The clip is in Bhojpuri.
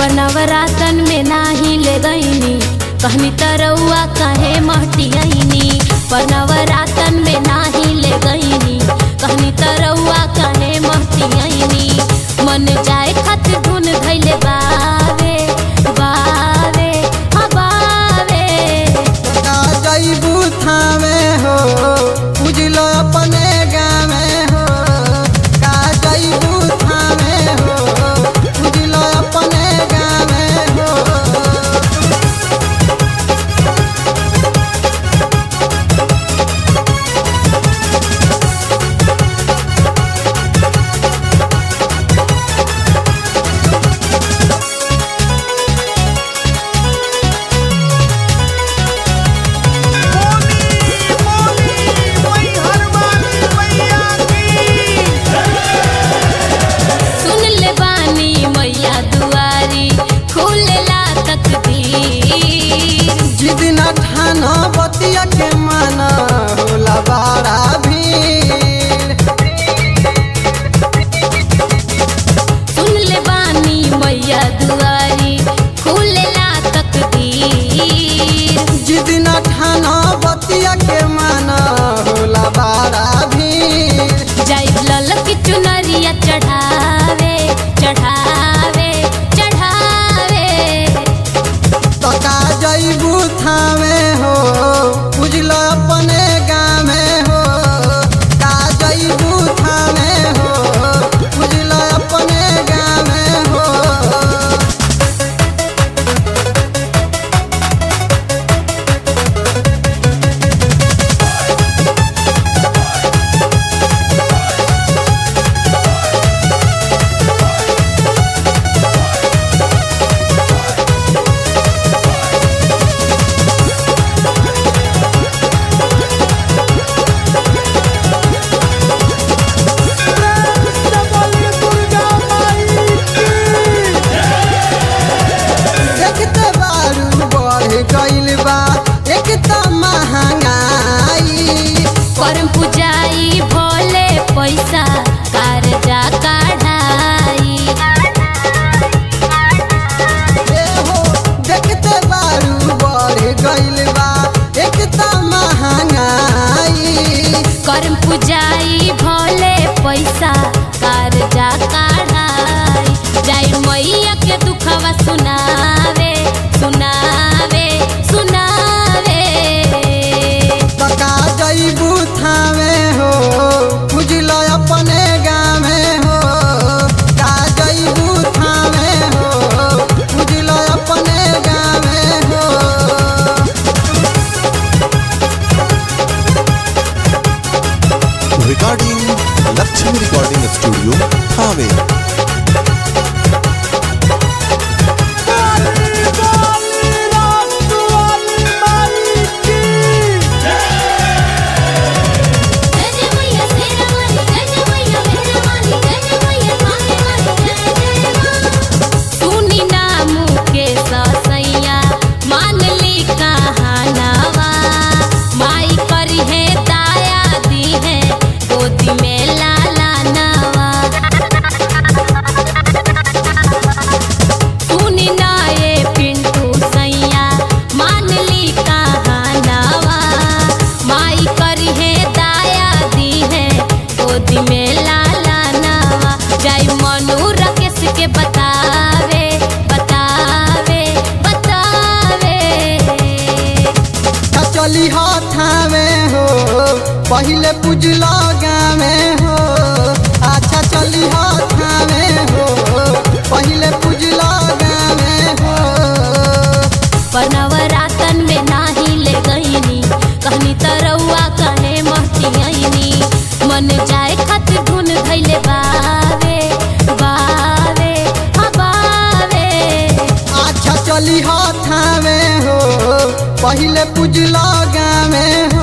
नवरातन में नाही ले गईनी कहनी तरौआ कहे महटियनी पर नवरातन में नाही ले गईनी कहनी तरौआ कहे महटियनी मन जाए खातिर धुन धैले बावे बावे हाँ बावे का जैबू थामे हो बुझलो अपने गामे हो का जैबू थामे हो बुझलो अपने गामे हो सुन ले बानी मैया दुआरी खुलेला तकदीर जिद न ठाना बतिया के माना होला बड़ा भीड़ सुन ले बानी मैया दुआरी खुलेला तकदीर जिद न ठाना बतिया के माना होला बड़ा भीड़ जाई लल की चुनरिया चढ़ावे चढ़ावे चढ़ावे तो का जैबू थामे हो बुझलो अपने गामे हो का जैबू थामे हो बुझलो अपने गामे हो देखते बारू बढ़ गइल बा एक त महंगाई करम पुजाई भोले पैसा कारजा काढ़ाई ए हो देखते बारू बढ़ गइल बा एक त महंगाई करम पुजाई भोले पैसा कारजा काढ़ाई जाई मैया के दुखवा सुनावे सुनावे सुनावे तो का जैबू थामे हो बुझलो अपने गामे हो का जैबू थामे हो बुझलो अपने गामे हो recording Lakshmi Recording Studio, Thane. जय जय मैया शेरा वाली जय जय मैया मेहरा वाली जय जय मैया कामे वाली जय जय मां सुनी नामू के ससैया मान ली कहानावा माई करी है दाया दी है गोदी में लाला नवा सुनी ना ये पिंटू सैया मान ली कहानावा माई करी है दाया दी है गोदी में लाला नवा जाई मनु राकेश के बतावे बतावे बतावे का चली थामे हो पहिले पुजलो गामे हो अच्छा चली थामे हो पहिले पुजलो गामे हो पर नवरातन में नाही ले गईनी कहनी तरौआ कहे महटियनी मन जाए खातिर धुन धैले बावे बावे हाँ बावे अच्छा चली थामे हो पहिले पुजलो गामे